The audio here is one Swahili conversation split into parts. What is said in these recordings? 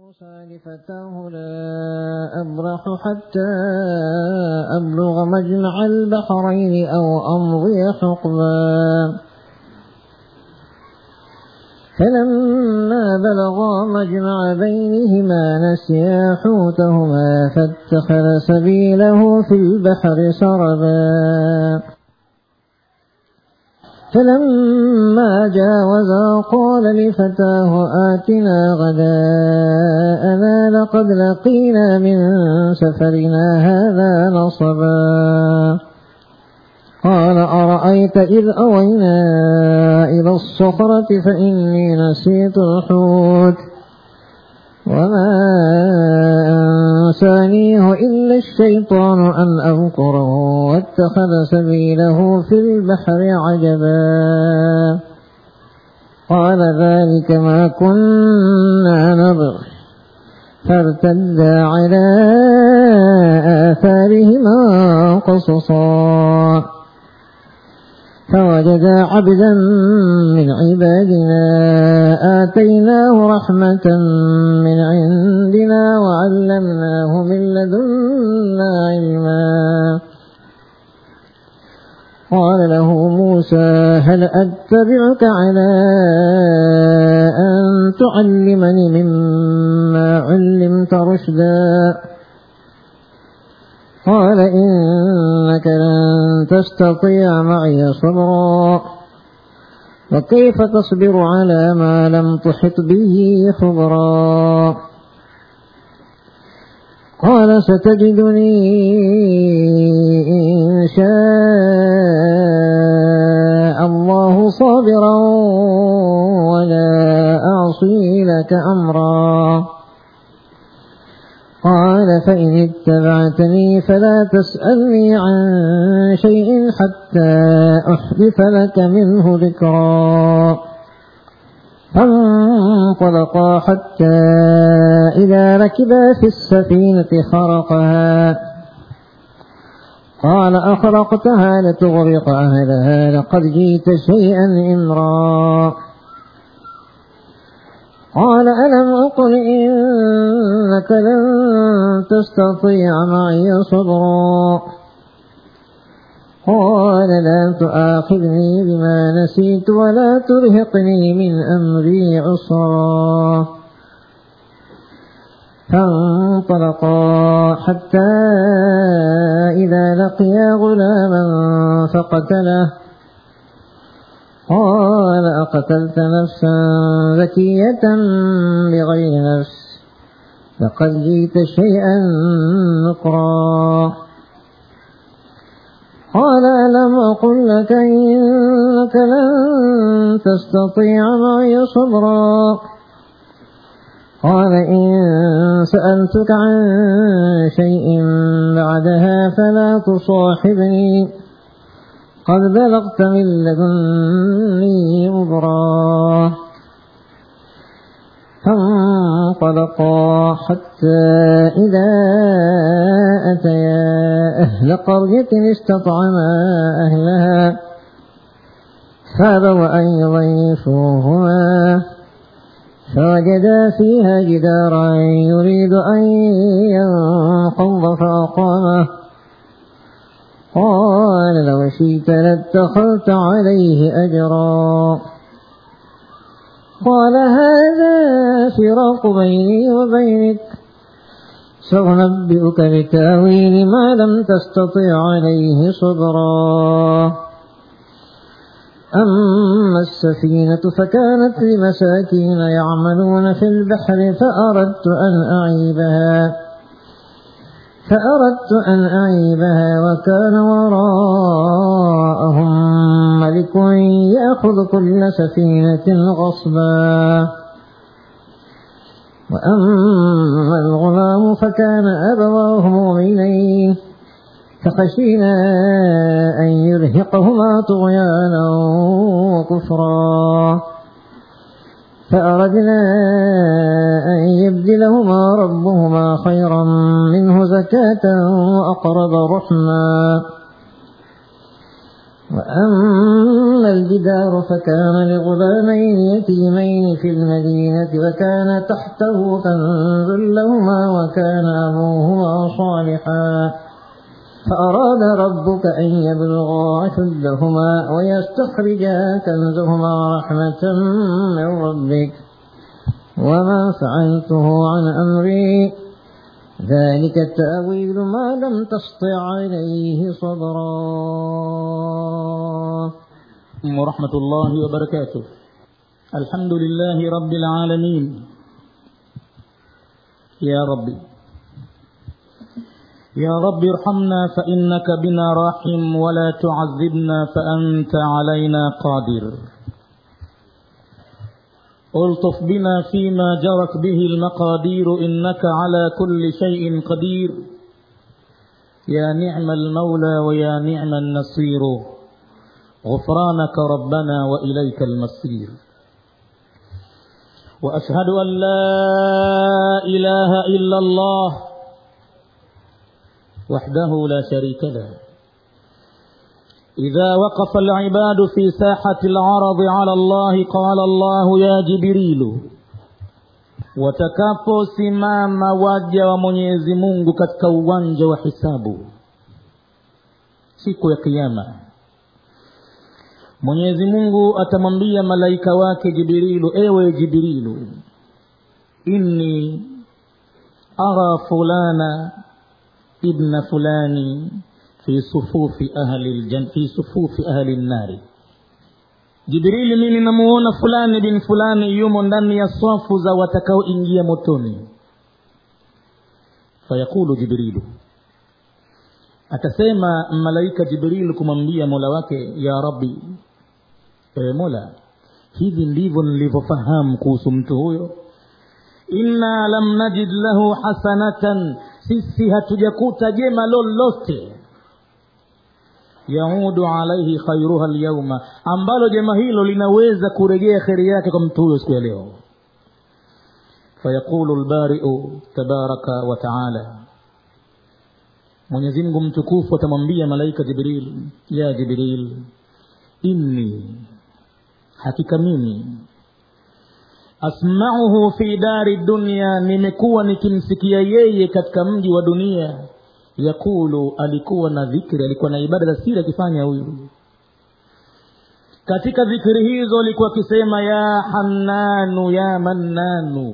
موسى لفتاه لا أبرح حتى أبلغ مجمع البحرين أو أمضي حقبا فلما بلغا مجمع بينهما نسيا حوتهما فاتخذ سبيله في البحر سربا فلما جاوزا قال لفتاه آتنا غداءنا لقد لقينا من سفرنا هذا نصبا قال أرأيت إذ أوينا إلى الصخرة فإني نسيت الحوت وما أنسانيه إلا الشيطان أن أذكره واتخذ سبيله في البحر عجبا قال ذلك ما كنا نبغ فارتدا على آثارهما قصصا فوجدا عبدا من عبادنا آتيناه رحمة من عندنا وعلمناه من لدنا علما قال له موسى هل أتبعك على أن تعلمني مما علمت رشدا قال إنك لن تستطيع معي صبرا وكيف تصبر على ما لم تحط به خبرا قال ستجدني إن شاء الله صابرا ولا أعصي لك أمرا قال فإن اتبعتني فلا تسألني عن شيء حتى أحدث لك منه ذكرا فانطلقا حتى إذا ركبا في السفينة خرقها قال أخرقتها لتغرق أهلها لقد جئت شيئا إمرا قال ألم أقل إنك لن تستطيع معي صبرا قال لا تؤاخذني بما نسيت ولا ترهقني من أمري عسرا فانطلقا حتى إذا لقيا غلاما فقتله قال أقتلت نفسا ذكية بغير نفس لقد جئت شيئا نكرا قال ألم أقل لك إنك لن تستطيع معي صبرا قال إن سألتك عن شيء بعدها فلا تصاحبني قد بلغت من لدني عذرا فانطلقا حتى إذا أتيا أهل قرية استطعما أهلها فابوا أن يضيفوهما فوجدا فيها جدارا يريد أن ينقض فأقامه قال لو شئت لاتخذت عليه أجرا قال هذا فراق بيني وبينك سأنبئك بتاويل ما لم تستطع عليه صبرا أما السفينة فكانت لمساكين يعملون في البحر فأردت أن أعيبها فأردت أن أعيبها وكان وراءهم ملك يأخذ كل سفينة غصبا وأما الغلام فكان أبواه مؤمنين فخشينا أن يرهقهما طغيانا وكفرا فأردنا أن يبدلهما ربهما خيرا منه زكاة وأقرب رحما وأما الجدار فكان لغلامين يتيمين في المدينة وكان تحته كنز لهما وكان أبوهما صالحا فأراد ربك أن يبلغا أشدهما ويستخرجا كنزهما رحمة من ربك وما فعلته عن أمري ذلك التأويل ما لم تسطع عليه صبرا ورحمة الله وبركاته الحمد لله رب العالمين يا ربي يا رب ارحمنا فإنك بنا راحم ولا تعذبنا فأنت علينا قادر الطف بنا فيما جرت به المقادير إنك على كل شيء قدير يا نعم المولى ويا نعم النصير غفرانك ربنا وإليك المصير وأشهد أن لا إله إلا الله وحده لا شريك له إذا وقف العباد في ساحة العرض على الله قال الله يا جبريل watakaposimama waja wa mwenyezi mungu katika uwanja wa hisabu siku ya kiama mwenyezi mungu atamwambia malaika wake jibrilu ewe jibrilu inni ara fulana ibna fulani fi sufufi ahli aljan fi sufufi ahli nnari jibrili mimi namuona fulani bin fulani yumo ndani ya swafu za watakaoingia motoni fayaqulu jibrilu atasema malaika jibrilu kumwambia mola wake ya rabbi ewe mola hivi ndivyo nilivyofahamu kuhusu mtu huyo inna lam najid lahu hasanatan sisi hatujakuta jema lolote yaudu alaihi khairuha lyauma ambalo jema hilo linaweza kurejea kheri yake kwa mtu huyo siku ya leo fayaqulu lbariu tabaraka wa taala mwenyezimngu mtukufu atamwambia malaika jibril ya jibril inni hakika mimi asmauhu fi dari dunya nimekuwa nikimsikia yeye katika mji wa dunia yakulu alikuwa na dhikri alikuwa na ibada za siri akifanya huyu katika dhikri hizo alikuwa akisema ya hannanu ya mannanu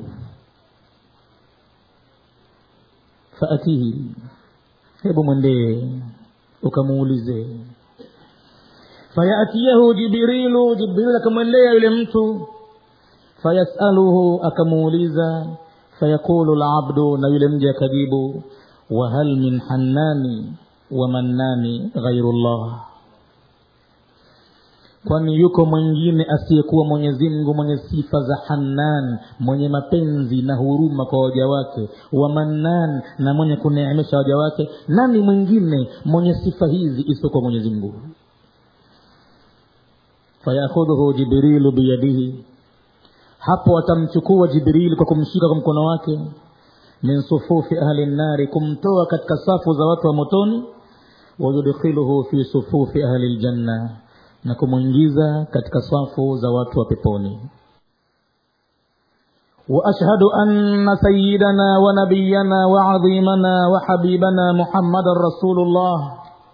faatihi hebu mwendee ukamuulize fayatiyahu jibrilu jibrilu akamwendea yule mtu fayasaluhu akamuuliza fayaqulu labdu na yule mja akajibu wahal min hannani wa mannani ghairu llah kwani yuko mwingine asiyekuwa mwenyezi mungu mwenye sifa za hannan mwenye mapenzi na huruma kwa waja wake wa mannan na mwenye kuneemesha waja wake nani mwingine mwenye sifa hizi isiyokuwa mwenyezi mungu fayakhudhuhu jibrilu biyadihi hapo atamchukua jibrili kwa kumshika kwa mkono wake min sufufi ahli nnari kumtoa katika safu za watu wa motoni wayudkhiluhu fi sufufi ahli ljanna na kumwingiza katika safu za watu wa peponi واشهد ان سيدنا ونبينا وعظيمنا وحبيبنا محمدا رسول الله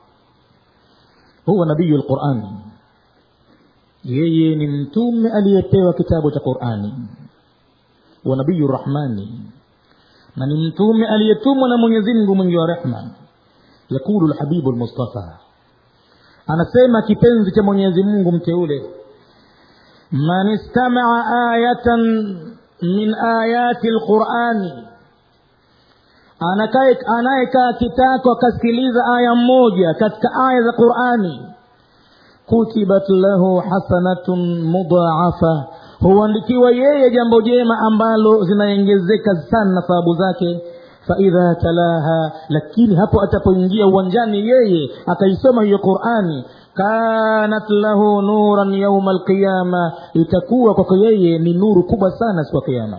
هو نبي القران yeye ni mtume aliyepewa kitabu cha qurani wa nabiyu rahmani na ni mtume aliyetumwa na mwenyezi mungu mwingi wa rehma yakulu lhabibu lmustafa anasema kipenzi cha mwenyezi mungu mteule man istamaa ayatan min ayati lqurani anayekaa kitako akasikiliza aya mmoja katika aya za qurani kutibat lahu hasanatun mudhaafa huandikiwa yeye jambo jema ambalo zinaongezeka sana thawabu zake faidha talaha lakini hapo atapoingia uwanjani yeye akaisoma hiyo qurani kanat lahu nuran yauma alqiyama itakuwa kwako yeye ni nuru kubwa sana siku ya kiama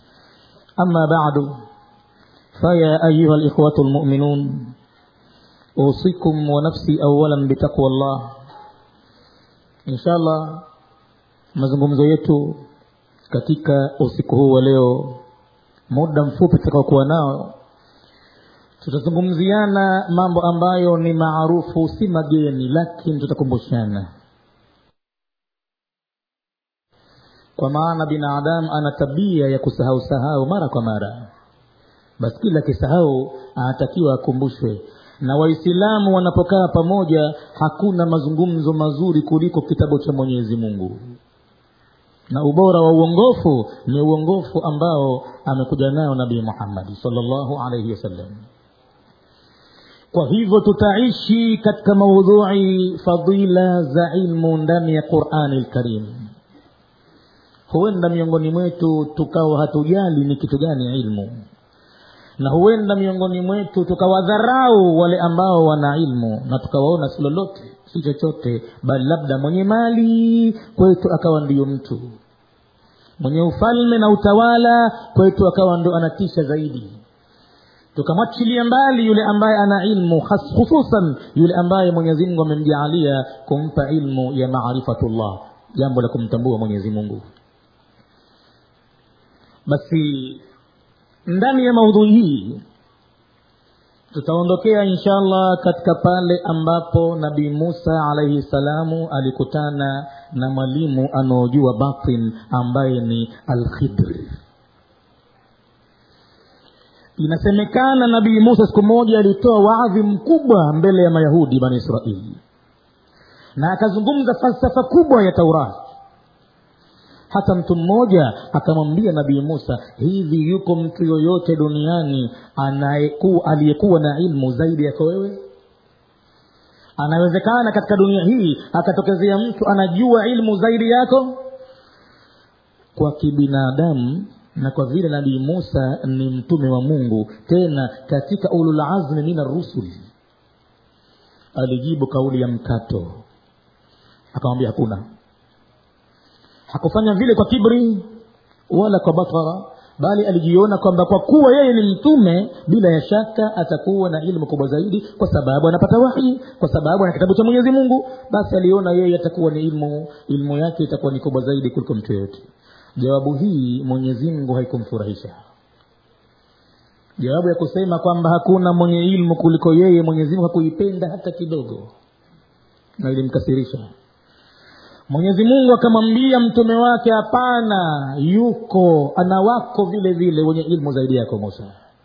ama badu faya ayuha likhwatu lmuminun usikum wa nafsi awalan bitaqwa llah insha allah mazungumzo yetu katika usiku huu wa leo muda mfupi tutakaokuwa nao tutazungumziana mambo ambayo ni maarufu si mageni lakini tutakumbushana kwa maana binadamu ana tabia ya kusahau sahau mara kwa mara basi kila akisahau anatakiwa akumbushwe na waislamu wanapokaa pamoja hakuna mazungumzo mazuri kuliko kitabu cha mwenyezi mungu na ubora wa uongofu ni uongofu ambao amekuja nayo nabii muhammadi salllahu alaihi wasallam kwa hivyo tutaishi katika maudhui fadila za ilmu ndani ya qurani lkarim huenda miongoni mwetu tukawa hatujali ni kitu gani ilmu na huenda miongoni mwetu tukawadharau wale ambao wana ilmu na tukawaona si lolote si chochote bali labda mwenye mali kwetu akawa ndiyo mtu mwenye ufalme na utawala kwetu akawa ndo anatisha zaidi tukamwachilia mbali yule ambaye ana ilmu hususan yule ambaye mwenyezi mungu amemjaalia kumpa ilmu ya maarifatullah jambo la kumtambua mwenyezi mungu basi ndani ya maudhui hii tutaondokea insha allah katika pale ambapo nabii musa alaihi salamu alikutana na mwalimu anaojua batin ambaye ni alkhidri inasemekana nabii musa siku moja alitoa waadhi mkubwa mbele ya mayahudi bani israili na akazungumza falsafa kubwa ya taurati hata mtu mmoja akamwambia nabii musa hivi yuko mtu yoyote duniani aliyekuwa na ilmu zaidi yako wewe anawezekana katika dunia hii akatokezea mtu anajua ilmu zaidi yako kwa kibinadamu na kwa vile nabii musa ni mtume wa mungu tena katika ululazmi min arrusuli alijibu kauli ya mkato akamwambia hakuna hakufanya vile kwa kibri wala kwa batara bali alijiona kwamba kwa kuwa yeye ni mtume bila ya shaka atakuwa na ilmu kubwa zaidi kwa sababu anapata wahi kwa sababu ana kitabu cha mwenyezi mungu basi aliona yeye atakuwa ni ilmu ilmu yake itakuwa ni kubwa zaidi kuliko mtu yoyote jawabu hii mwenyezi mungu haikumfurahisha jawabu ya kusema kwamba hakuna mwenye ilmu kuliko yeye mwenyezi mungu hakuipenda hata kidogo na ilimkasirisha mwenyezi mungu akamwambia mtume wake hapana yuko ana wako vile vile wenye ilmu zaidi yako musa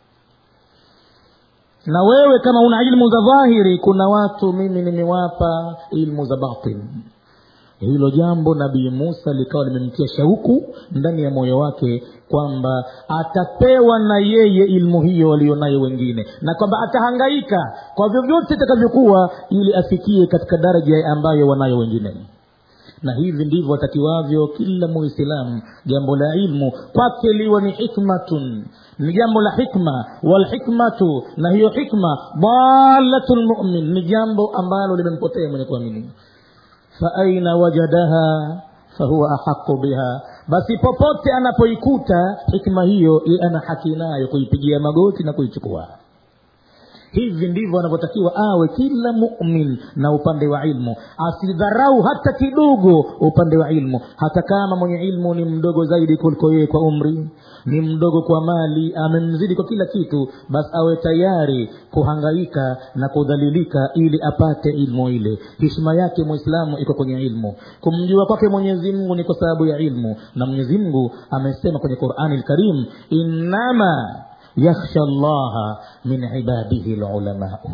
na wewe kama una ilmu za dhahiri kuna watu mimi nimewapa ilmu za batin hilo jambo nabii musa likawa limemtia shauku ndani ya moyo wake kwamba atapewa na yeye ilmu hiyo walionayo wengine na kwamba atahangaika kwa vyovyote itakavyokuwa ili afikie katika daraja ambayo wanayo wengine na hivi ndivyo atakiwavyo kila muislamu jambo la ilmu kwake liwa ni hikmatun ni jambo la hikma walhikmatu na hiyo hikma dalatu lmumin ni jambo ambalo limempotea mwenye kuamini faaina wajadaha fahuwa ahaqu biha basi popote anapoikuta hikma hiyo ye ana haki nayo kuipigia magoti na kuichukua hivi ndivyo anavyotakiwa awe kila mumin na upande wa ilmu asidharau hata kidogo upande wa ilmu hata kama mwenye ilmu ni mdogo zaidi kuliko yeye kwa umri ni mdogo kwa mali amemzidi kwa kila kitu basi awe tayari kuhangaika na kudhalilika ili apate ilmu ile hishma yake mwislamu iko kwenye ilmu kumjua kwake mwenyezi mungu ni kwa sababu ya ilmu na mwenyezi mungu amesema kwenye qurani lkarim innama yakhsha llaha min ibadihi lulamau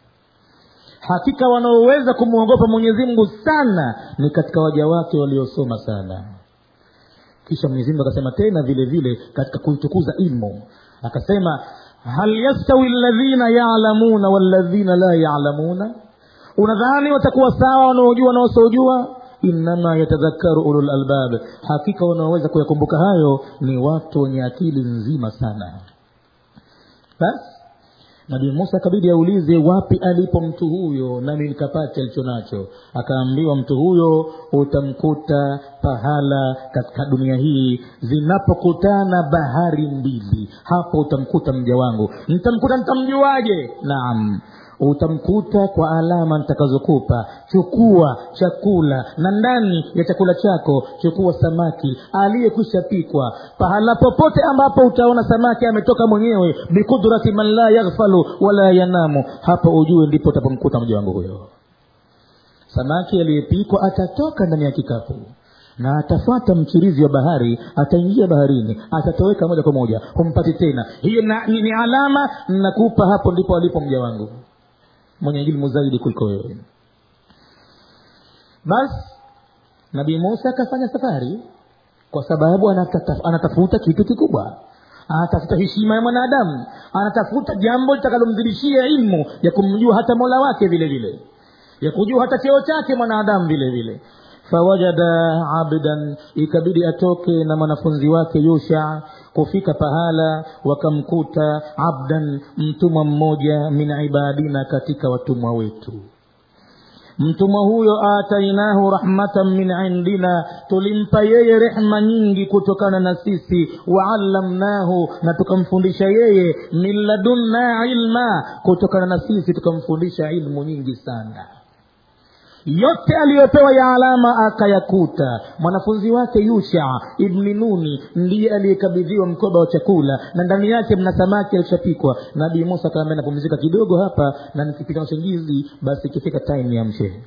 hakika wanaoweza kumwogopa mwenyezi mungu sana ni katika waja wake waliosoma sana kisha mwenyezi mungu akasema tena vile vile katika kuitukuza ilmu akasema hal yastawi ladhina yalamuna waladhina la yalamuna unadhani watakuwa sawa wanaojua na wasiojua innama yatadhakaru ulul albab hakika wanaoweza kuyakumbuka hayo ni watu wenye akili nzima sana basi nabii musa akabidi aulize wapi alipo mtu huyo nami nikapate alicho nacho akaambiwa mtu huyo utamkuta pahala katika dunia hii zinapokutana bahari mbili hapo utamkuta mja wangu nitamkuta nitamjuaje naam utamkuta kwa alama nitakazokupa chukua chakula na ndani ya chakula chako chukua samaki aliyekwisha pikwa pahala popote ambapo utaona samaki ametoka mwenyewe bikudrati man la yaghfalu wala yanamu hapo ujue ndipo utapomkuta mja wangu huyo samaki aliyepikwa atatoka ndani ya kikapu na atafuata mchirizi wa bahari ataingia baharini atatoweka moja kwa moja humpati tena hiyo na, ni, ni alama nakupa hapo ndipo alipo mja wangu mwenye ilmu zaidi kuliko wewe basi nabii musa akafanya safari kwa sababu anatata, anatafuta kitu kikubwa anatafuta heshima ya mwanadamu anatafuta jambo litakalomzidishia ilmu ya kumjua hata mola wake vile vile ya kujua hata cheo chake mwanadamu vile vile fawajada abdan ikabidi atoke na mwanafunzi wake yusha kufika pahala wakamkuta abdan mtumwa mmoja min ibadina katika watumwa wetu mtumwa huyo atainahu rahmatan min indina tulimpa yeye rehma nyingi kutokana na sisi waallamnahu na tukamfundisha yeye min ladunna ilma kutokana na sisi tukamfundisha ilmu nyingi sana yote aliyopewa ya alama akayakuta mwanafunzi wake yusha ibni nuni ndiye aliyekabidhiwa mkoba wa chakula na ndani yake mna samaki alishapikwa nabii musa akaambia napumzika kidogo hapa na nikipita usingizi basi ikifika time ya mshehe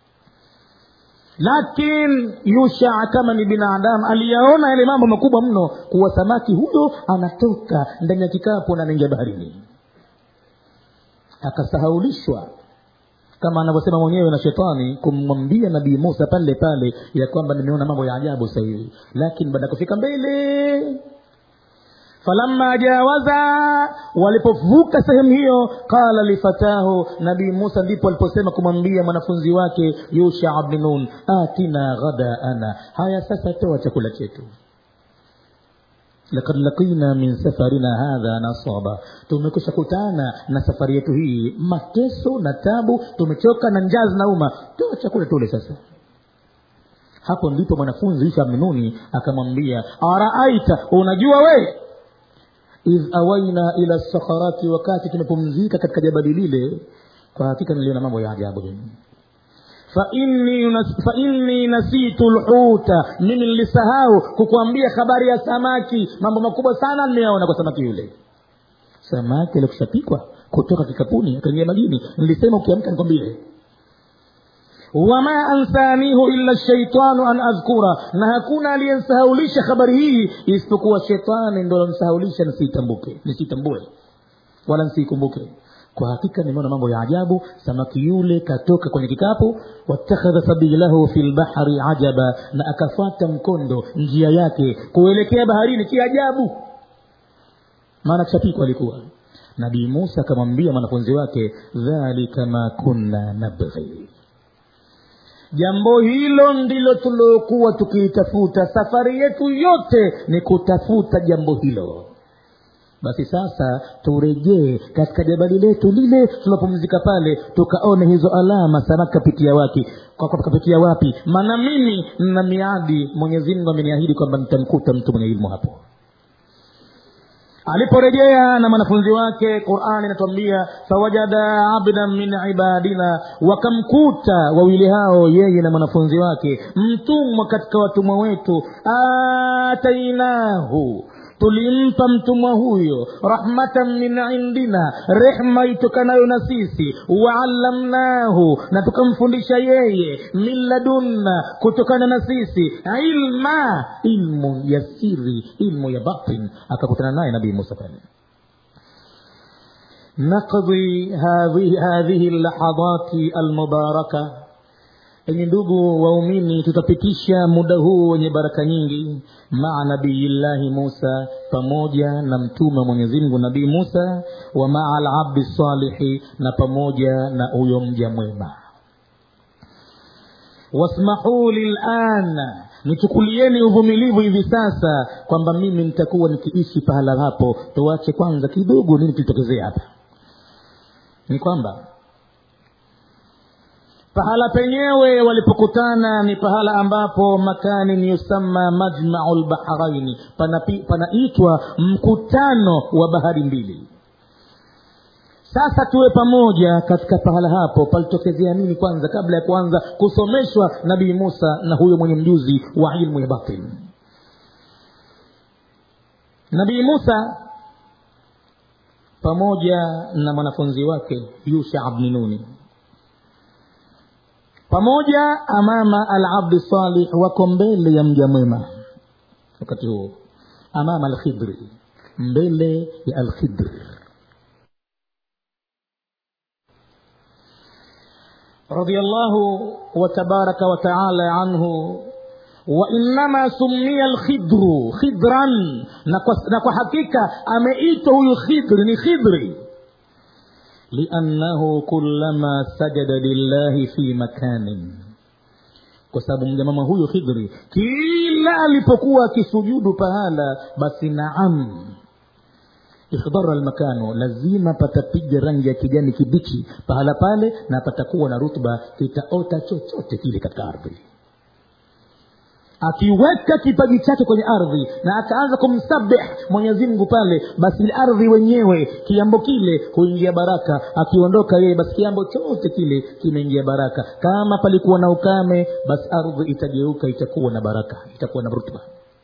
lakin yusha kama ni binadamu aliyaona yale mambo makubwa mno kuwa samaki huyo anatoka ndani ya kikapu na anaingia baharini akasahaulishwa kama anavyosema mwenyewe na shetani kumwambia nabii musa pale pale ya kwamba nimeona mambo ya ajabu sasa hivi lakini baada ya kufika mbele falamma jawaza walipovuka sehemu hiyo qala lifatahu nabii musa ndipo aliposema kumwambia mwanafunzi wake yusha bni nun atina ghadaana haya sasa toa chakula chetu lakad lakina min safarina hadha nasaba tumekusha kutana na safari yetu hii mateso na tabu tumechoka na njaa zinauma toa chakula tule sasa hapo ndipo mwanafunzi isha mnuni akamwambia araaita unajua we idh awaina ila sakharati wakati tumepumzika katika jabali lile kwa hakika niliona mambo ya ajabu fa inni nasitu lhuta mimi nilisahau kukuambia habari ya samaki mambo makubwa sana nimeyaona kwa samaki yule samaki alikushapikwa kutoka kikapuni akaingia majini nilisema ukiamka nikwambie wama ansanihu illa shaitanu an adhkura na hakuna aliyensahaulisha habari hii isipokuwa shetani ndo alonsahaulisha nisiitambuke nisitambue wala nsiikumbuke kwa hakika nimeona mambo ya ajabu samaki yule katoka kwenye kikapu watakhadha sabilahu fi lbahri ajaba na akafata mkondo njia yake kuelekea baharini kiajabu maana kishapikwa alikuwa nabii musa akamwambia mwanafunzi wake dhalika ma kunna nabghi jambo hilo ndilo tuliokuwa tukiitafuta safari yetu yote ni kutafuta jambo hilo basi sasa turejee katika jabali letu lile tunapumzika pale tukaone hizo alama samaki kapitia wapi kapitia wapi maana mimi na miadi mwenyezi mungu ameniahidi kwamba nitamkuta mtu mwenye ilmu hapo aliporejea na mwanafunzi wake qurani inatuambia fawajada abdan min ibadina wakamkuta wawili hao yeye na mwanafunzi wake mtumwa katika watumwa wetu atainahu tulimpa mtumwa huyo rahmatan min indina rehma itokanayo na sisi waallamnahu na tukamfundisha yeye min ladunna kutokana na sisi ilma ilmu ya siri ilmu ya batin akakutana naye nabii musa pale naqdi hadhihi llahadati almubaraka enye ndugu waumini tutapitisha muda huu wenye baraka nyingi maa nabiyillahi musa pamoja na mtume wa mwenyezimngu nabii musa wa maa alabdi salihi na pamoja na huyo mja mwema wasmahuu lilan nichukulieni uvumilivu hivi sasa kwamba mimi nitakuwa nikiishi pahala hapo tuache kwanza kidogo nini kilitokezea hapa ni kwamba pahala penyewe walipokutana ni pahala ambapo makanin yusamma majmau lbaharaini panaitwa pana mkutano wa bahari mbili sasa tuwe pamoja katika pahala hapo palitokezea nini kwanza kabla ya kuanza kusomeshwa nabii musa na huyo mwenye mjuzi wa ilmu ya batin nabii musa pamoja na mwanafunzi wake yusha bni nuni pamoja amama alabdi salih wako mbele ya mja mwema wakati huo amama alkhidri mbele ya alkhidri رضي الله وتبارك وتعالى عنه وإنما سمي الخضر خضرا نكو حقيقة أمئت هو خضر خضري لأنه كلما سجد لله في مكان kwa sababu mjamama huyo khidri kila alipokuwa akisujudu pahala basi naam ikhdara almakano lazima patapiga rangi ya kijani kibichi pahala pale na patakuwa na rutba kitaota chochote kile katika ardhi akiweka kipaji chake kwenye ardhi na akaanza kumsabih mwenyezi mungu pale basi ardhi wenyewe kiambo kile huingia baraka akiondoka yeye basi kiambo chote kile kimeingia baraka kama palikuwa na ukame basi ardhi itageuka itakuwa na baraka itakuwa na rutba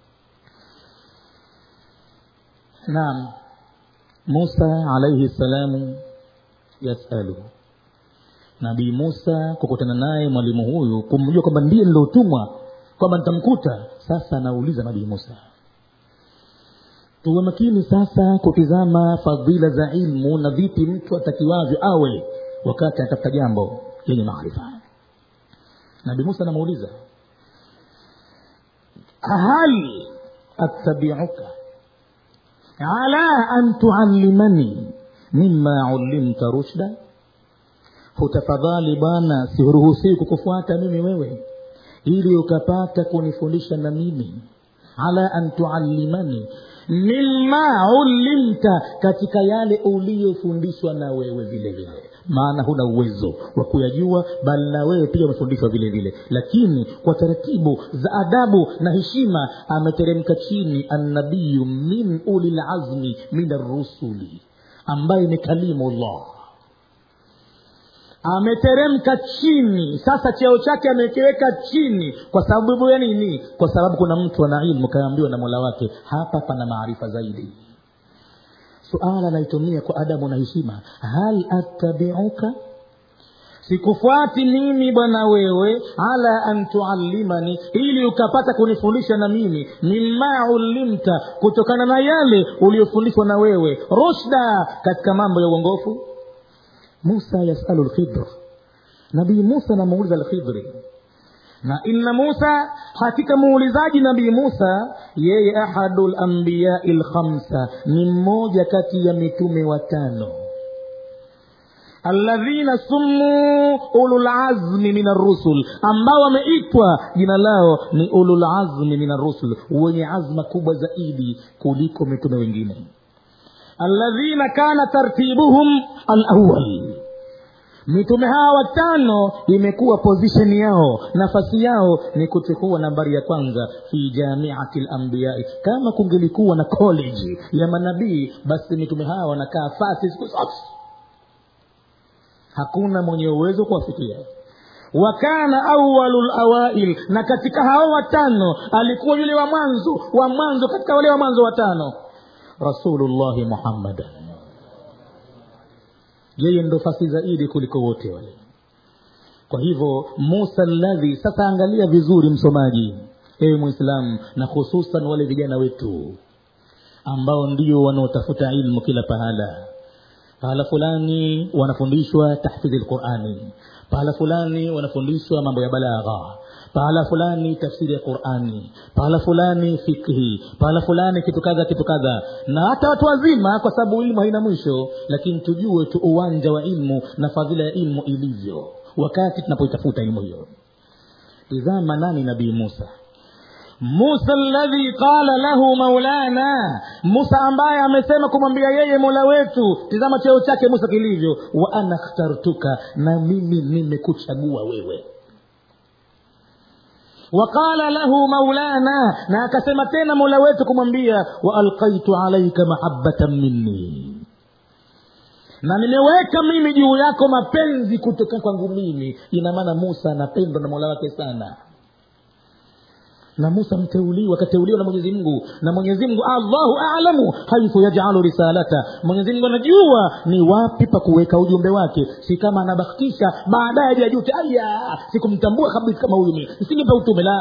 naam musa alaihi salamu yasalu nabii musa kukutana naye mwalimu huyu kumjua kwamba ndiye nilotumwa kwamba nitamkuta sasa anauliza nabii musa tuwe makini sasa kutizama fadhila za ilmu na vipi mtu atakiwavyo awe wakati anatafuta jambo lenye maarifa nabii musa anamuuliza hal attabiuka ala an tuallimani mima ulimta rushda hutafadhali bwana siruhusii kukufuata mimi wewe ili ukapata kunifundisha na mimi ala an tuallimani mima ulimta katika yale uliyofundishwa na wewe vile vile maana huna uwezo wa kuyajua bali na wewe pia umefundishwa vile vile lakini kwa taratibu za adabu na heshima ameteremka chini annabiyu min ulilazmi min arrusuli ambaye ni kalimullah ameteremka chini sasa cheo chake amekiweka chini kwa sababu ya nini kwa sababu kuna mtu ana ilmu kaambiwa na mola wake hapa pana maarifa zaidi suala naitumia kwa adabu na heshima hal attabiuka sikufuati mimi bwana wewe ala an tuallimani ili ukapata kunifundisha na mimi mima ulimta kutokana na yale uliyofundishwa na wewe rushda katika mambo ya uongofu musa yasalu lkhidr nabii musa anamuuliza lkhidri na inna musa hakika muulizaji nabii musa yeye ahadu lambiyai lkhamsa ni mmoja kati ya mitume watano alladhina summuu ululazmi min arrusul ambao wameitwa jina lao ni ululazmi min arrusul wenye azma kubwa zaidi kuliko mitume wengine alladhina kana tartibuhum alawal mitume hawa watano imekuwa position yao nafasi yao ni kuchukua nambari ya kwanza fi jamiati lambiyai kama kungelikuwa na college ya manabii basi mitume hawa wanakaa fasi siku zote hakuna mwenye uwezo kuwafikia wakana awalu lawail na katika hao watano alikuwa yule wa mwanzo wa mwanzo katika wale wa mwanzo watano rasulullahi muhammadan yeye ndo fasi zaidi kuliko wote wale kwa hivyo musa ladhi sasa angalia vizuri msomaji ewe mwislamu na hususan wale vijana wetu ambao ndio wanaotafuta ilmu kila pahala pahala fulani wanafundishwa tahfidhi lqurani pahala fulani wanafundishwa mambo ya balagha pahala fulani tafsiri ya qurani pahala fulani fikhi pahala fulani kitu kadha kitu kadha na hata watu wazima kwa sababu ilmu haina mwisho lakini tujue tu uwanja wa ilmu na fadhila ya ilmu ilivyo wakati tunapoitafuta ilmu hiyo tizama nani nabii musa musa ladhi qala lahu maulana musa ambaye amesema kumwambia yeye mola wetu tizama cheo chake musa kilivyo wa ana khtartuka na mimi nimekuchagua wewe waqala lahu maulana na akasema tena mola wetu kumwambia waalqaitu alaika mahabatan minni na nimeweka mimi juu yako mapenzi kutoka kwangu mimi ina maana musa anapendwa na mola wake sana na musa mteuliwa akateuliwa na mwenyezi mungu na mwenyezi mungu allahu alamu haithu yajalu risalata mwenyezi mungu anajua ni wapi pa kuweka ujumbe wake si kama anabakitisha baadaye ajajute aya sikumtambua kabisa kama huyu mi nisingepa utume la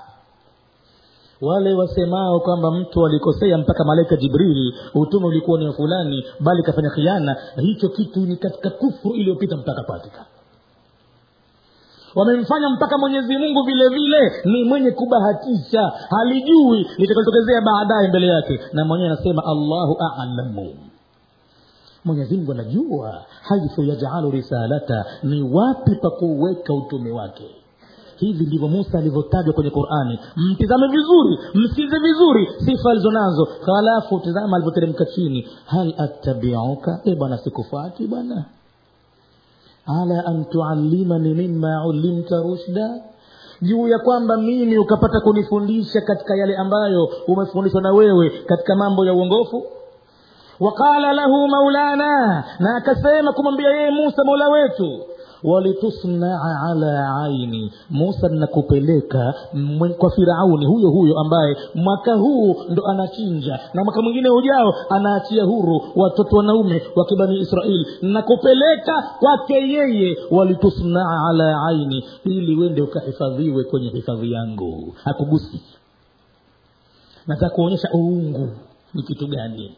wale wasemao kwamba mtu alikosea mpaka malaika jibrili utume ulikuwa ni wa fulani bali kafanya khiana hicho kitu ni katika kufru iliyopita mpaka patika wamemfanya mpaka mwenyezi mungu vile vile ni mwenye kubahatisha halijui litakalotokezea baadaye mbele yake na mwenyewe anasema allahu alamu mwenyezi mungu anajua haithu yajalu risalata ni wapi pa kuweka utume wake hivi ndivyo musa alivyotajwa kwenye qurani mtizame vizuri msikize vizuri sifa alizonazo halafu tizama alivyoteremka chini hal attabiuka e bwana sikufati bwana ala an tuallimani mima ulimta rushda juu ya kwamba mimi ukapata kunifundisha katika yale ambayo umefundishwa na wewe katika mambo ya uongofu waqala lahu maulana na akasema kumwambia yeye musa mola wetu walitusnaa ala aini musa nakupeleka mwe- kwa firauni huyo huyo ambaye mwaka huu ndo anachinja na mwaka mwingine ujao anaachia huru watoto wanaume wa kibani israeli nakupeleka kwake yeye walitusnaa ala aini ili wende ukahifadhiwe kwenye hifadhi yangu hakugusi nataka kuonyesha uungu ni kitu gani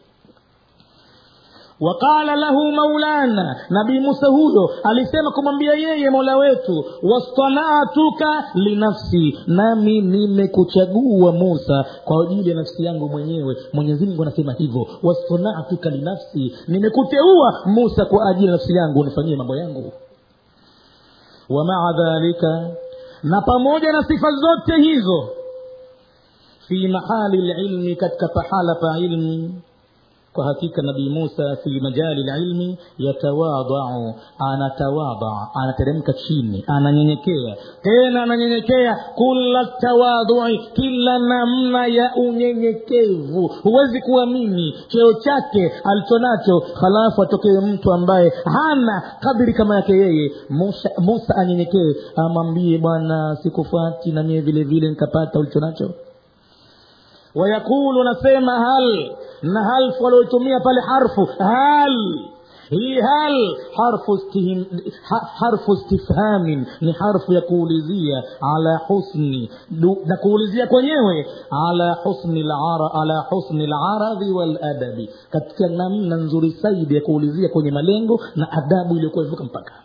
waqala lahu maulana nabii musa huyo alisema kumwambia yeye mola wetu wastanatuka linafsi nami nimekuchagua musa kwa ajili ya nafsi yangu mwenyewe mwenyezi mungu anasema hivyo wastanatuka linafsi nimekuteua musa kwa ajili ya nafsi yangu unifanyie mambo yangu wa maa dhalika na pamoja na sifa zote hizo fi mahali lilmi katika pahala pa ilmi kwa hakika nabii musa fi majali lilmi yatawadau anatawadaa anateremka chini ananyenyekea tena ananyenyekea kula tawadui kila namna ya unyenyekevu huwezi kuamini cheo chake alichonacho halafu atokee mtu ambaye hana kadiri kama yake yeye musa, musa anyenyekee amwambie bwana sikufuati na mie vile vile nikapata ulichonacho wayaqulu nasema hal na hal walioitumia pale harfu hal hii hal harfu, stihim, ha, harfu istifhamin ni harfu ya kuulizia ala husni du, na kuulizia kwenyewe ala husni lara, ala husni laradhi waladabi katika namna nzuri zaidi ya kuulizia kwenye malengo na adabu iliyokuwa ivuka mpaka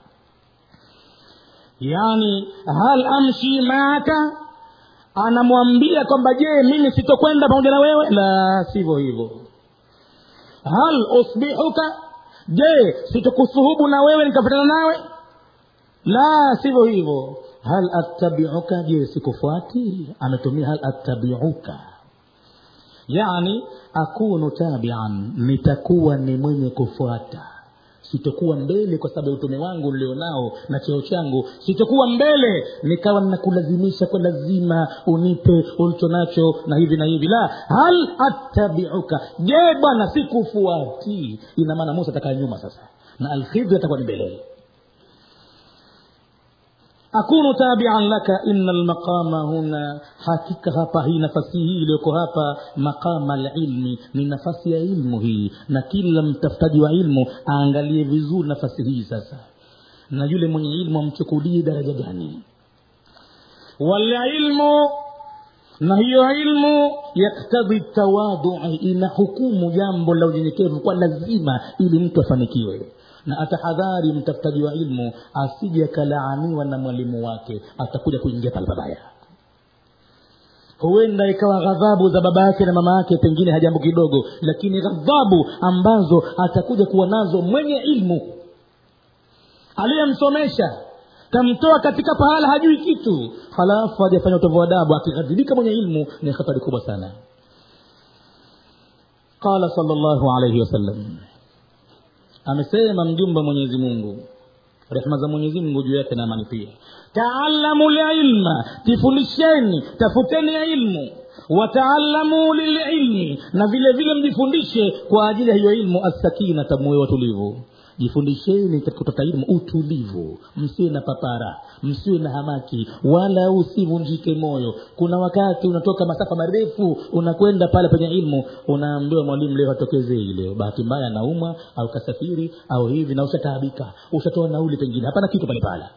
yani hal amshi maaka anamwambia kwamba je mimi sitokwenda pamoja na wewe la sivyo hivyo hal usbihuka je sitokusuhubu na wewe nikafatana nawe la sivyo hivyo hal attabiuka je sikufuati ametumia hal attabiuka yani akunu tabian nitakuwa ni mwenye kufuata sitokuwa mbele kwa sababu ya utume wangu nilionao na cheo changu sitokuwa mbele nikawa nakulazimisha kwa lazima unipe ulicho nacho na hivi na hivi la hal attabiuka je bwana sikufuati ina maana musa atakaa nyuma sasa na alkhidri atakuwa ni mbele akunu tabian laka ina lmaqama huna hakika hapa hii nafasi hii iliyoko hapa maqama lilmi ni nafasi ya ilmu hii na kila mtafutaji wa ilmu aangalie vizuri nafasi hii sasa na yule mwenye ilmu amchukulie daraja gani walilmu na hiyo ilmu yaktadhi tawadui ina hukumu jambo la unyenyekevu kwa lazima ili mtu afanikiwe na atahadhari mtafutaji wa ilmu asije akalaaniwa na mwalimu wake atakuja kuingia pale pabaya huenda ikawa ghadhabu za baba yake na mama yake pengine hajambo kidogo lakini ghadhabu ambazo atakuja kuwa nazo mwenye ilmu aliyemsomesha kamtoa katika pahala hajui kitu halafu hajafanya utovu adabu akighadhibika mwenye ilmu ni hatari kubwa sana qala sal llahu alaihi wasallam amesema mjumbe mwenyezi mungu rehma za mwenyezi mungu juu yake na amani pia taalamu lilma tifundisheni tafuteni ilmu wataalamu lililmi na vile vile mjifundishe kwa ajili ya hiyo ilmu assakinata moyo watulivu jifundisheni katika kutafuta ilmu utulivu msiwe na papara msiwe na hamaki wala usivunjike moyo kuna wakati unatoka masafa marefu unakwenda pale penye ilmu unaambiwa mwalimu leo hatokezei leo bahati mbaya anaumwa au kasafiri au hivi na ushataabika ushatoa nauli pengine hapana kitu pale pale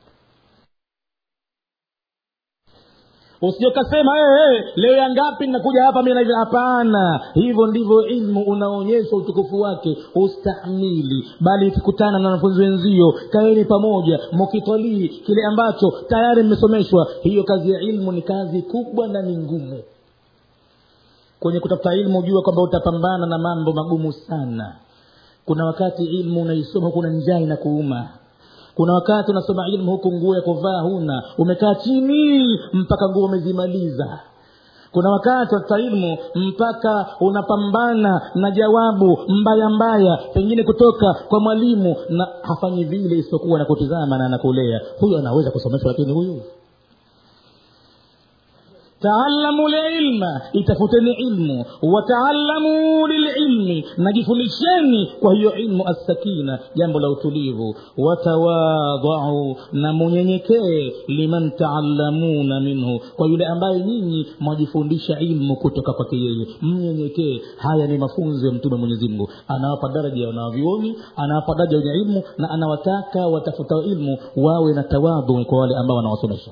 usijokasema hey, hey, leo ya ngapi nakuja hapa mi naivi hapana hivyo ndivyo ilmu unaonyesha utukufu wake ustamili bali ukikutana na wanafunzi wenzio kaeni pamoja mukitwalii kile ambacho tayari mmesomeshwa hiyo kazi ya ilmu ni kazi kubwa na ni ngumu kwenye kutafuta ilmu jua kwamba utapambana na mambo magumu sana kuna wakati ilmu unaisoma kuna njaa inakuuma kuna wakati unasoma ilmu huku nguo ya kuvaa huna umekaa chini mpaka nguo umezimaliza kuna wakati watafuta ilmu mpaka unapambana na jawabu mbaya mbaya pengine kutoka kwa mwalimu na hafanyi vile isipokuwa nakutizama na anakulea huyu anaweza kusomeshwa lakini huyu taalamu lilma itafuteni ilmu wataalamu lililmi najifundisheni kwa hiyo ilmu assakina jambo la utulivu watawadhau na munyenyekee liman taallamuna minhu kwa yule ambaye nyinyi mwajifundisha ilmu kutoka kwake yeye mnyenyekee haya ni mafunzo ya mtume mwenyezi mungu anawapa daraja ya wanawavyuoni anawapa daraja wenye ilmu na anawataka watafutao ilmu wawe na tawadhu kwa wale ambao wanawasomesha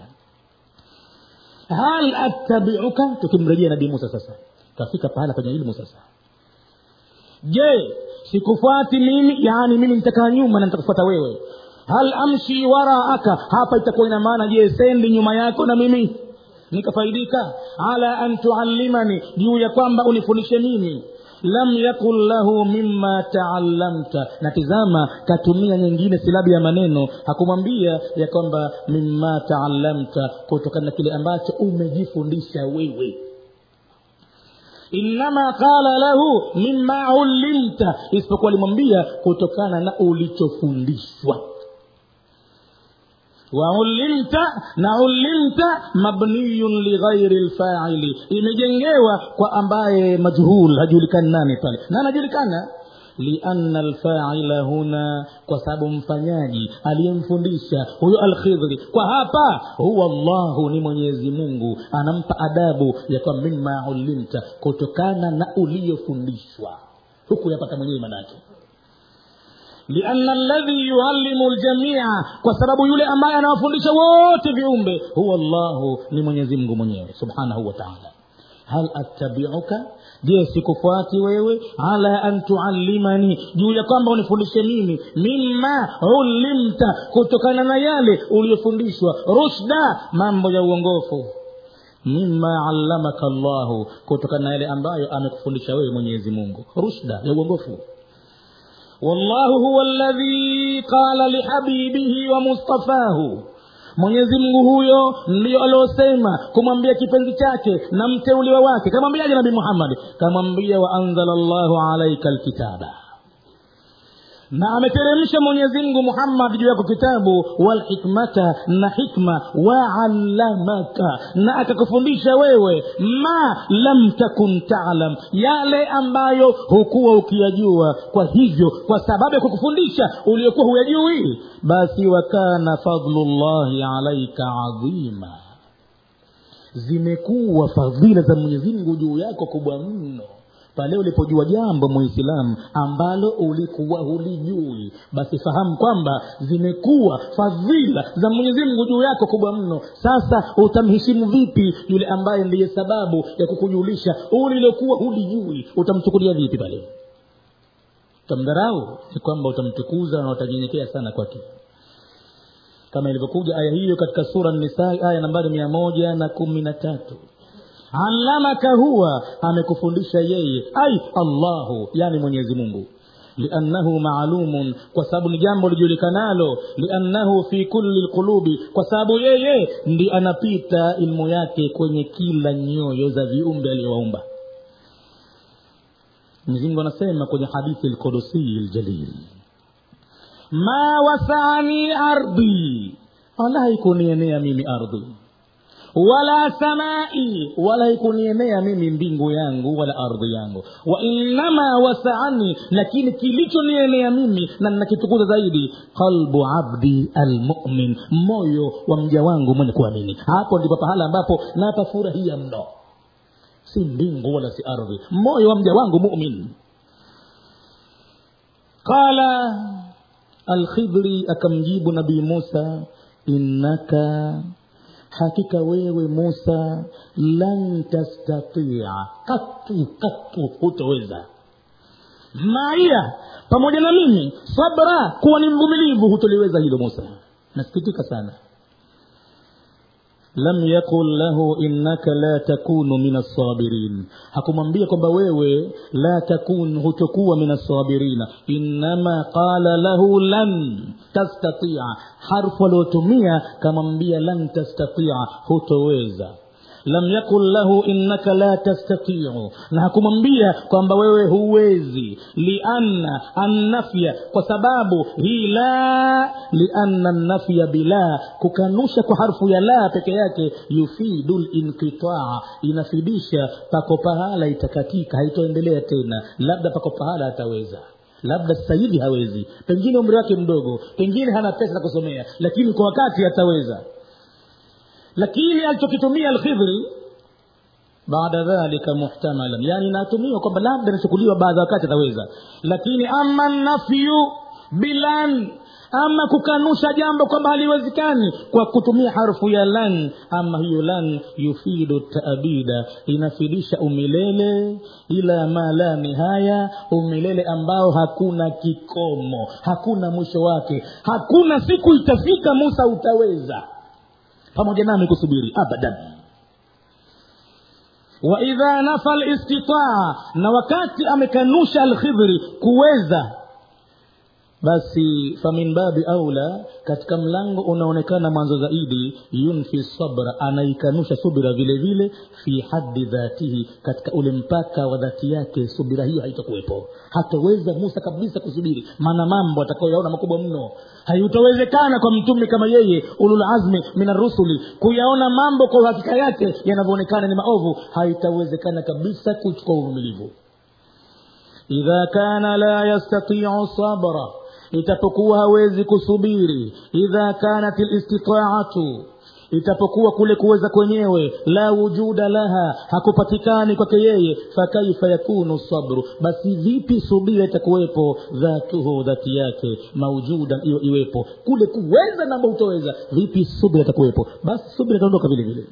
hal attabiuka tukimrejea nabii musa sasa kafika pahala kwenye ilmu sasa je sikufuati mimi yaani mimi nitakaa nyuma na nitakufuata wewe hal amshi waraaka hapa itakuwa ina maana je sendi nyuma yako na mimi nikafaidika ala an tuallimani juu ya kwamba unifundishe mimi lam yakun lahu mima taallamta na tizama katumia nyingine silabi ya maneno hakumwambia ya kwamba mima taallamta kutokana na kile ambacho umejifundisha wewe innama qala lahu mima ulimta isipokuwa alimwambia kutokana na ulichofundishwa waulimta na ulimta mabniyun lighairi lfaili imejengewa kwa ambaye majhul hajulikani nani pale na anajulikana lianna alfaila huna kwa sababu mfanyaji aliyemfundisha huyo alkhidri kwa hapa huwa llahu ni mwenyezi mungu anampa adabu ya kwa mima ulimta kutokana na uliyofundishwa huku yapata mwenyewe manake lianna alladhi yuallimu ljamia kwa sababu yule ambaye anawafundisha wote viumbe huwa llahu ni mwenyezi mungu mwenyewe subhanahu wa taala hal attabiuka je sikufuati wewe ala an tuallimani juu ya kwamba unifundishe mimi mima ulimta kutokana na yale uliyofundishwa rushda mambo ya uongofu mima allamaka llahu kutokana na yale ambayo amekufundisha wewe mwenyezi mungu rushda ya uongofu wallahu huwa ladhi qala lihabibihi wa mustafahu mwenyezi mungu huyo ndiyo aliosema kumwambia kipenzi chake na mteuliwa wake kamwambiaje nabii muhammadi kamwambia waanzala llahu alaika lkitaba na ameteremsha mwenyezi mungu muhammad juu yako kitabu walhikmata na hikma waallamaka na akakufundisha wewe ma lam takun talam yale ambayo hukuwa ukiyajua kwa hivyo kwa sababu ya kukufundisha uliokuwa huyajui basi wakana fadlullahi alaika adhima zimekuwa fadhila za mwenyezi mungu juu yako kubwa mno pale ulipojua jambo muislamu ambalo ulikuwa hulijui basi fahamu kwamba zimekuwa fadhila za mwenyezi mungu juu yako kubwa mno sasa utamheshimu vipi yule ambaye ndiye sababu ya kukujulisha ulilokuwa hulijui utamchukulia vipi pale utamdharau ni kwamba utamtukuza na utanyenyekea sana kwake kama ilivyokuja aya hiyo katika sura nisai aya nambari mia moja na kumi na tatu allamaka huwa amekufundisha yeye ai allahu yani mwenyezi mungu liannahu maalumun kwa sababu ni jambo lijulikanalo liannahu fi kulli lqulubi kwa sababu yeye ndi anapita ilmu yake kwenye kila nyoyo za viumbe aliyowaumba mwenyezi anasema kwenye hadithi lqudusii ljalil ma wasaani ardhi wala haikunienea mimi ardhi wala samai wala ikunienea mimi mbingu yangu wala ardhi yangu wa innama wasaani lakini kilichonienea mimi na nakitukuza zaidi qalbu abdi almumin moyo wa mja wangu mwenye kuamini hapo ndipo pahala ambapo napafurahia mno si mbingu wala si ardhi moyo wa mja wangu mumin qala alkhidri akamjibu nabii musa innaka hakika wewe musa lan tastatia katu katu hutoweza maia pamoja na mimi sabra kuwa ni mvumilivu hutoliweza hilo musa nasikitika sana lam yakul lahu innaka la takunu min assabirin hakumwambia kwamba wewe la takun hutokuwa min assabirina innama qala lahu lan tastatia harfu aliotumia kamwambia lan tastatia hutoweza lam yakul lahu innaka la tastatiu na hakumwambia kwamba wewe huwezi lianna annafya kwa sababu hii la lianna nafya bila kukanusha kwa harfu ya la peke yake yufidu linqitaa inafidisha pako pahala itakatika haitoendelea tena labda pako pahala ataweza labda sasa hivi hawezi pengine umri wake mdogo pengine hana pesa za kusomea lakini kwa wakati ataweza lakini alichokitumia alkhidhri baada dhalika muhtamalan yani inatumiwa kwamba labda inachukuliwa baadhi ya wakati ataweza lakini ama nafyu bilan ama kukanusha jambo kwamba haliwezekani kwa kutumia harfu ya lan ama hiyo lan yufidu taabida inafidisha umilele ila ma la nihaya umilele ambao hakuna kikomo hakuna mwisho wake hakuna siku itafika musa utaweza pamoja nami kusubiri abadan waidha nafa listitaa na wakati amekanusha alkhidhri kuweza basi famin babi aula katika mlango unaonekana mwanzo zaidi yunfi sabra anaikanusha subira vile vile fi haddi dhatihi katika ule mpaka wa dhati yake subira hiyo haitakuwepo hataweza musa kabisa kusubiri maana mambo atakayoyaona makubwa mno haitawezekana kwa mtume kama yeye ululazmi min arusuli kuyaona mambo kwa uhakika yake yanavyoonekana ni maovu haitawezekana kabisa kuchukua uvumilivu idha kana la yastatiu sabra itapokuwa hawezi kusubiri idha kanat listitaatu itapokuwa kule kuweza kwenyewe la wujuda laha hakupatikani kwake yeye fakaifa yakunu sabru basi vipi subira itakuwepo dhatuhu dhati yake maujudan iyo iwepo kule kuweza namba utoweza vipi subira itakuwepo basi subira itaondoka vile vile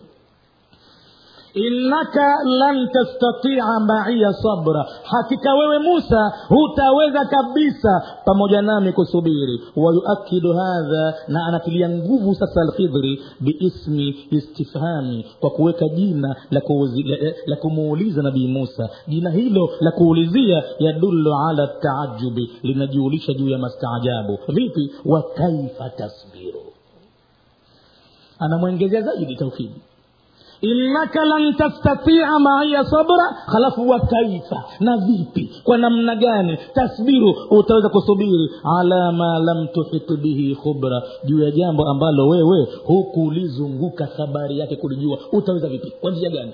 innaka lan tastatia maiya sabra hakika wewe musa hutaweza kabisa pamoja nami kusubiri wayuakidu hadha na anatilia nguvu sasa alkhidri biismi istifhami kwa kuweka jina la, kuuzi, la, la kumuuliza nabii musa jina hilo la kuulizia yadullu ala taajubi linajuulisha juu ya mastaajabu vipi wa kaifa tasbiru anamwengezea zaidi taufidi innaka lan tastatia maiya sabra halafu wa kaifa na vipi kwa namna gani tasbiru utaweza kusubiri ala ma lam tuhit bihi khubra juu ya jambo ambalo wewe hukulizunguka habari yake kulijua utaweza vipi kwa njia gani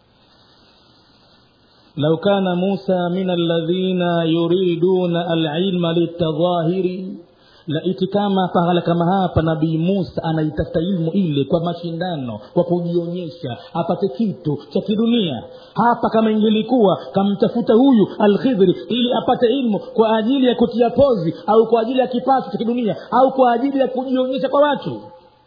lau kana musa min alladhina yuriduna alilma litadhahiri laiti kama pahala kama hapa nabii musa anaitafuta ilmu ile kwa mashindano kwa kujionyesha apate kitu cha kidunia hapa kama ingelikuwa kamtafuta huyu alkhidhri ili apate ilmu kwa ajili ya kutia pozi au kwa ajili ya kipato cha kidunia au kwa ajili ya kujionyesha kwa watu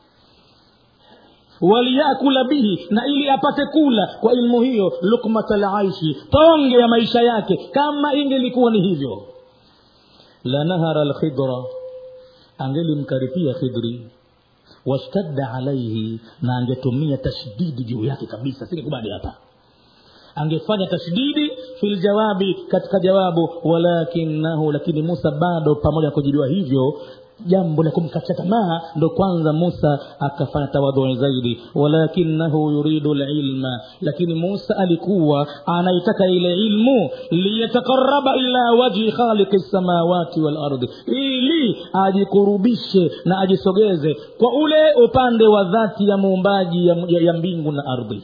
waliyakula bihi na ili apate kula kwa ilmu hiyo lukmata laishi tonge ya maisha yake kama ingelikuwa ni hivyo lanahara alkhidra angelimkaripia khidri washtadda alaihi na angetumia tashdidi juu yake kabisa singekubali hapa angefanya tashdidi fi ljawabi katika jawabu walakinahu lakini musa bado pamoja na kujibiwa hivyo jambo la kumkatia tamaa ndo kwanza musa akafanya tawadhui zaidi walakinahu yuridu lilma lakini musa alikuwa anaitaka ile ilmu liyatakaraba ila wajhi khaliqi lsamawati walardi ili ajikurubishe na ajisogeze kwa ule upande wa dhati ya muumbaji ya, ya, ya mbingu na ardhi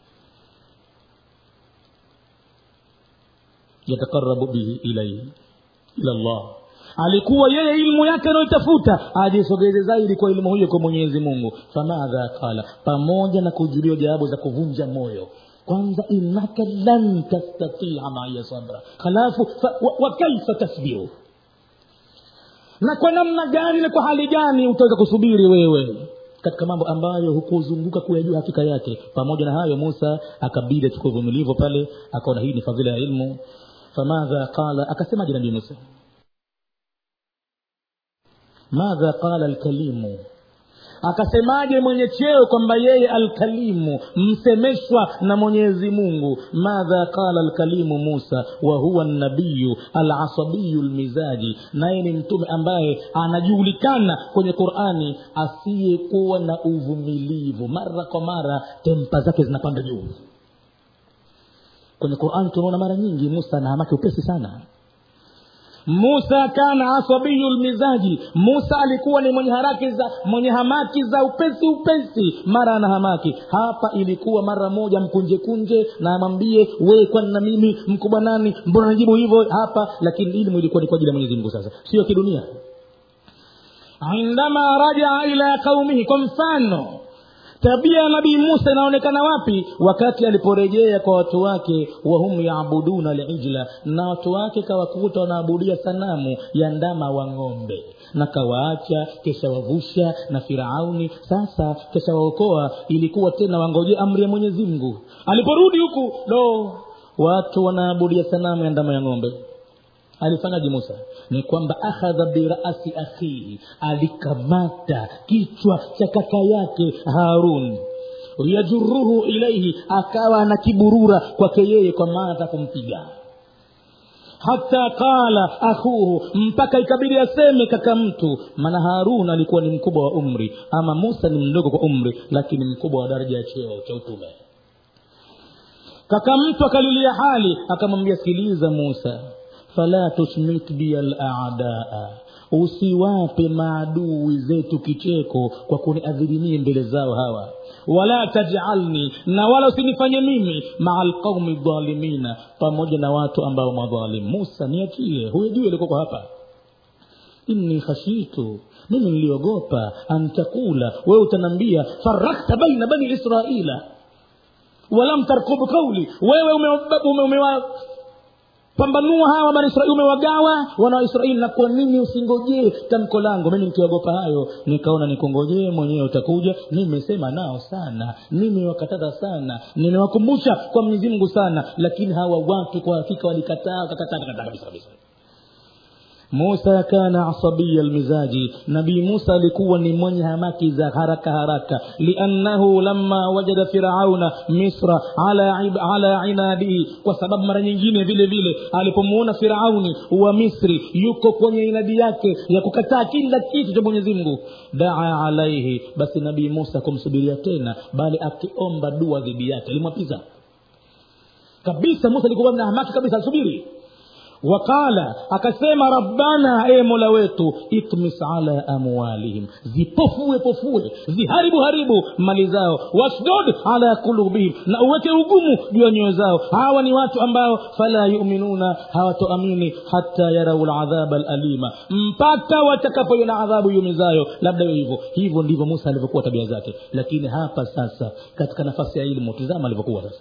yatakarabu bihi ilaihi ila llah alikuwa yeye ilmu yake anayoitafuta ajisogeze zaidi kwa ilmu hiyo kwa mwenyezi mungu famadha qala pamoja na kujuliwa jawabu za kuvunja moyo kwanza innaka lan tastatia maya sabra halafu wa, wa kaifa tasbiru na kwa namna gani na kwa hali gani utaweza kusubiri wewe katika mambo ambayo hukuzunguka kuyajua hakika yake pamoja na hayo musa akabidi achukue uvumilivu pale akaona hii ni fadhila ya ilmu famadha qala akasemaje nabii musa madha qala alkalimu akasemaje mwenye cheo kwamba yeye alkalimu msemeshwa na mwenyezi mungu madha qala alkalimu musa wa huwa nabiyu alasabiyu lmizaji naye ni mtume ambaye anajulikana kwenye qurani asiyekuwa na uvumilivu mara kwa mara tempa zake zinapanda juu kwenye qurani tunaona mara nyingi musa anahamaki upesi sana musa kana asabiyu lmizaji musa alikuwa ni mwenye haraki za mwenye hamaki za upesi upesi mara ana hamaki hapa ilikuwa mara moja mkunje kunje na amwambie wee kwani na mimi mkubwa nani mbona najibu hivyo hapa lakini ilmu ilikuwa ni kwa ajili ya mwenyezi mungu sasa sio kidunia indama rajaa ila qaumihi kwa mfano tabia ya nabii musa inaonekana wapi wakati aliporejea kwa watu wake wahum yabuduna lijla na watu wake kawakuta wanaabudia sanamu ya ndama wa ng'ombe na kawaacha kesha wavusha na firauni sasa kesha waokoa ilikuwa tena wangoje amri ya mwenyezi mungu aliporudi huku lo watu wanaabudia sanamu ya ndama ya ng'ombe alifanyaje musa ni kwamba akhadha birasi akhihi alikamata kichwa cha kaka yake harun yajuruhu ilaihi akawa anakiburura kwake yeye kwa maana atakumpiga hata qala akhuhu mpaka ikabidi aseme kaka mtu maana harun alikuwa ni mkubwa wa umri ama musa ni mdogo kwa umri lakini mkubwa wa daraja ya cheo cha utume kaka mtu akalilia hali akamwambia sikiliza musa fala tusmit biya ladaa usiwape maadui zetu kicheko kwa kuniadhirimie mbele zao hawa wala tajalni na wala usinifanye mimi maa lqaumi dhalimina pamoja na watu ambao madhalim musa niachie huyo juu alikoko hapa inni khashitu mimi niliogopa antakula wewe utanambia farakta baina bani israila walam tarkubu kauli wewe umewa ume, ume, ume pambanua hawa bani israeli umewagawa wana wa israeli na kwa nini usingojee tamko langu mimi nikiogopa hayo nikaona nikungojee mwenyewe utakuja nimesema nao sana nimewakataza sana nimewakumbusha kwa mwenyezi mungu sana lakini hawa watu kwa hakika walikataa wakakataa kakataa kabisa kabisa musa kana asabiya lmizaji nabii musa alikuwa ni mwenye hamaki za haraka haraka liannahu lama wajada firauna misra ala, ib, ala inadihi kwa sababu mara nyingine vile vile alipomuona firauni wa misri yuko kwenye inadi yake ya kukataa kila kitu cha mwenyezi mungu daa alaihi basi nabii musa kumsubiria tena bali akiomba dua dhidi yake alimwapiza kabisa musa alikuwa na hamaki kabisa alisubiri waqala akasema rabbana e mola wetu itmis ala amwalihim zipofue pofue ziharibu haribu mali zao wasdod ala kulubihim na uweke ugumu juu ya nyoyo zao hawa ni watu ambao fala yuminuna hawatoamini hata yarau ladhaba lalima mpaka watakapoiona adhabu yumizayo labda iwe hivyo hivyo ndivyo musa alivyokuwa tabia zake lakini hapa sasa katika nafasi ya ilmu tizama alivyokuwa sasa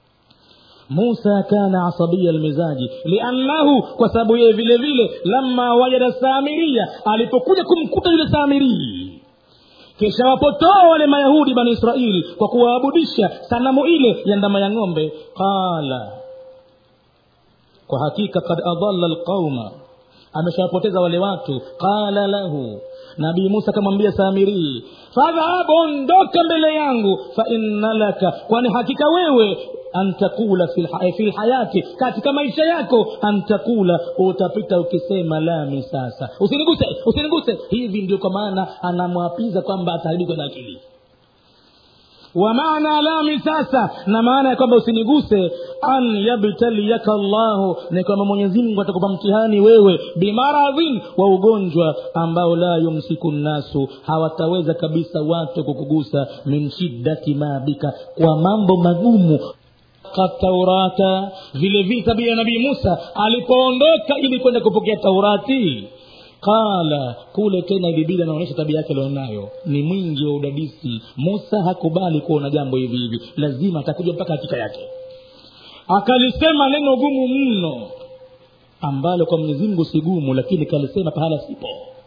musa kana asabia lmizaji liannahu kwa sababu yeye vile vile lama wajada samiria alipokuja kumkuta yule samirii kisha wapotoa wale mayahudi bani israili kwa kuwaabudisha sanamu ile ya ndama ya ng'ombe qala kwa hakika kad adalla lqauma ameshawapoteza wale watu qala lahu nabii musa akamwambia samirii fadhhab ondoka mbele yangu fainna laka kwani hakika wewe antakula fi lhayati katika maisha yako antakula utapita ukisema lami sasa usiniguse usiniguse hivi ndio kwa maana anamwapiza kwamba ataharibikwa na akili wa maana lami sasa na maana ya kwamba usiniguse an yabtaliyaka llahu ni kwamba mwenyezimngu atakupa mtihani wewe bimaradhin wa ugonjwa ambao la yumsiku nnasu hawataweza kabisa watu kukugusa min shiddati ma bika kwa mambo magumu taurata vile vile tabia ya nabii musa alipoondoka ili kwenda kupokea taurati qala kule tena ilibidi anaonyesha tabia yake alionayo ni mwingi wa udadisi musa hakubali kuona jambo hivi hivi lazima atakuja mpaka hakika yake akalisema neno gumu mno ambalo kwa mwenyezimngu si gumu lakini kalisema pahala sipo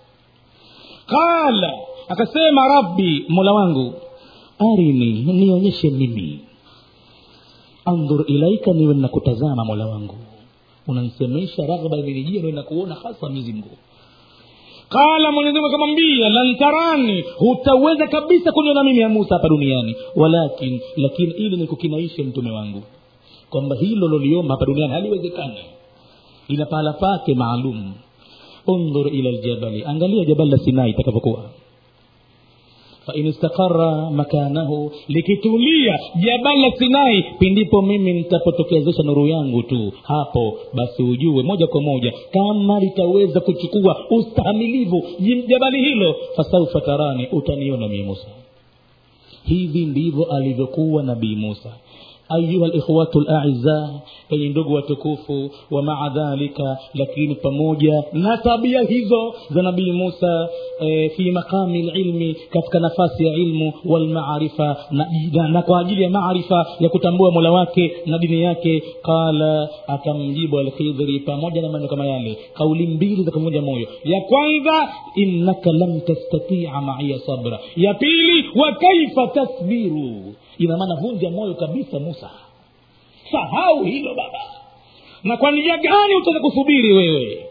qala akasema rabbi mola wangu arini nionyeshe mimi andhur ilaika niwe nakutazama mola wangu unanisemesha raghba imenijia niwe nakuona hasa mwenyezimngu qala mwenyezimungu akamwambia lan tarani hutaweza kabisa kuniona mimi ya musa hapa duniani walakin lakini ili nikukinaishe mtume wangu kwamba hilo loliomba hapa duniani haliwezekani ina pahala pake maalum undhur ila ljabali angalia jabali la sinai itakavyokuwa fain istaqara makanahu likitulia jabali la sinai pindipo mimi nitapotokezesha nuru yangu tu hapo basi ujue moja kwa moja kama litaweza kuchukua ustahamilivu jabali hilo fasaufa tarani utaniona mie musa hivi ndivyo alivyokuwa nabii musa ayuha likhwatu laiza enye ndugu watukufu wa maa dhalika lakini pamoja na tabia hizo za nabii musa e, fi maqami lilmi katika nafasi ya ilmu walmaarifa na, na, na kwa ajili ya maarifa ya kutambua mola wake na dini yake qala akamjibu alkhidhri pamoja na maneno kama yale kauli mbili za kuvunja moyo ya kwanza innaka lam tastatia maiya sabra ya pili wa kaifa tasbiru ina maana vunja moyo kabisa musa sahau hilo baba na kwa njia gani utaweza kusubiri wewe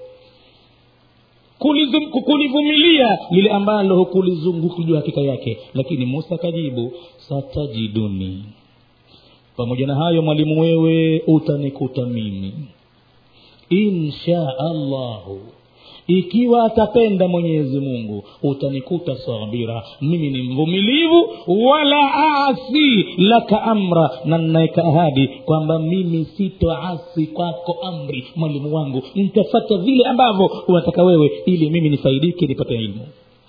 Kulizum, kulivumilia lile ambalo hukulizungukujua hakika yake lakini musa akajibu satajiduni pamoja na hayo mwalimu wewe utanikuta mimi insha allahu ikiwa atapenda mwenyezi mungu utanikuta sabira mimi ni mvumilivu wala asi laka amra na nnaeka ahadi kwamba mimi sitoasi kwako amri mwalimu wangu nitafata vile ambavyo unataka wewe ili mimi nifaidike nipate ilmu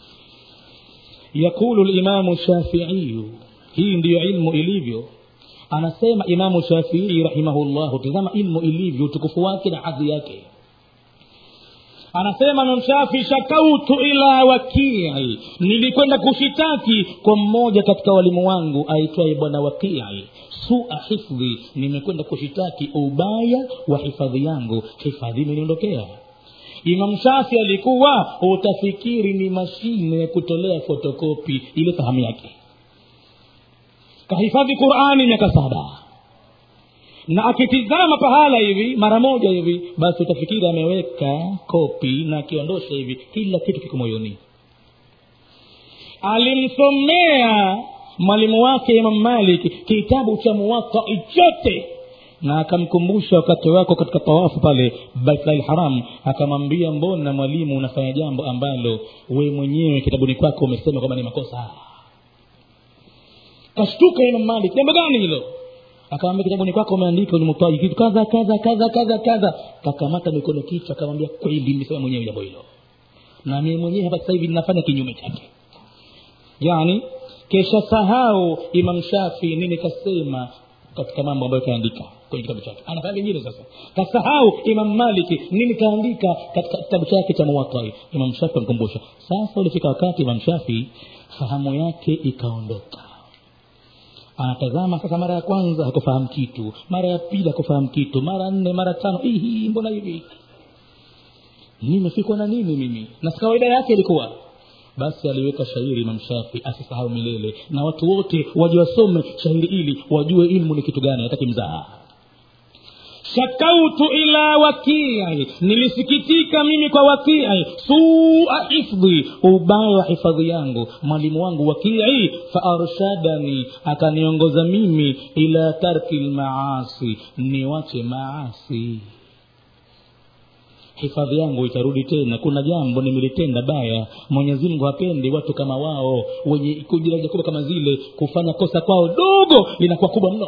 yaqulu limamu shafiiyu hii ndiyo ilmu ilivyo anasema imamu shafii rahimahullahu tazama ilmu ilivyo utukufu wake na hadhi yake anasema namshafi shakautu ila wakii nilikwenda kushitaki kwa mmoja katika walimu wangu aitwaye bwana wakii sua hifdhi nimekwenda kushitaki ubaya wa hifadhi yangu hifadhi imeniondokea imam shafi alikuwa utafikiri ni mashine ya kutolea fotokopi ile fahamu yake kahifadhi qurani miaka saba na akitizama pahala hivi mara moja hivi basi utafikiri ameweka kopi na akiondosha hivi kila kitu kiko moyoni alimsomea mwalimu wake imam malik kitabu cha muwatai chote na akamkumbusha wakati wako katika tawafu pale baitlahi lharam akamwambia mbona mwalimu unafanya jambo ambalo we mwenyewe kitabuni kwako umesema kwamba ni makosa kashtuka imam malik jambo gani hilo akamwambia kitabuni kwako umeandika ulimutaji kitu kadha kadha kadha kadha kadha kakamata mikono kichwa akamwambia kweli nimesema mwenyewe jambo hilo na mimi mwenyewe hapa sasa hivi ninafanya kinyume chake yani kesha sahau imam shafi nini kasema katika mambo ambayo kaandika kwenye kitabu chake anafanya vingine sasa kasahau imam maliki nini kaandika katika kitabu chake cha muwatai imam shafi amkumbusha sasa ulifika wakati imam shafi fahamu yake ikaondoka anatazama sasa mara ya kwanza hakufahamu kitu mara ya pili hakufahamu kitu mara nne mara tano hii mbona hivi nimefikwa na nini mimi na kawaida yake ilikuwa basi aliweka shairi imam shafi asisahau milele na watu wote waje wasome shairi ili wajue ilmu ni kitu gani hataki mzaha shakautu ila wakii nilisikitika mimi kwa wakii sua hifdhi ubaya wa hifadhi yangu mwalimu wangu wakii faarshadani akaniongoza mimi ila tarki lmaasi niwache maasi hifadhi yangu itarudi tena kuna jambo nimelitenda baya mwenyezi mungu hapendi watu kama wao wenye kujiraja kubwa kama zile kufanya kosa kwao dogo linakuwa kubwa mno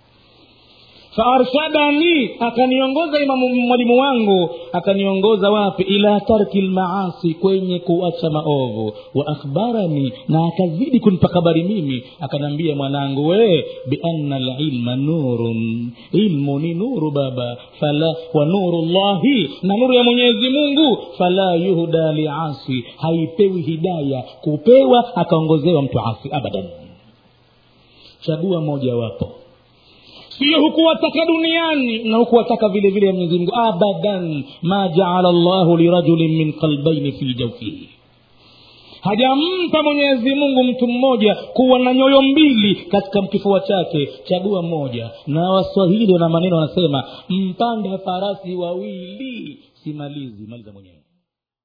faarshadani akaniongoza imamu mwalimu wangu akaniongoza wapi ila tarki lmaasi kwenye kuacha maovu wa akhbarani na akazidi kunipa habari mimi akanaambia mwanangu we bianna lilma nurun ilmu ni nuru baba fala wa nuru llahi na nuru ya mwenyezi mungu fala yuhda liasi haipewi hidaya kupewa akaongozewa mtu asi abadan chagua moja wapo sio hukuwataka duniani na hukuwataka vile vile mwenyezi mungu abadan ma jaala llahu lirajulin min qalbaini fi jaufihi hajampa mwenyezi mungu mtu mmoja kuwa na nyoyo mbili katika kifua chake chagua mmoja na waswahili wana maneno wanasema mpanda farasi wawili simalizi maliza mwenyewe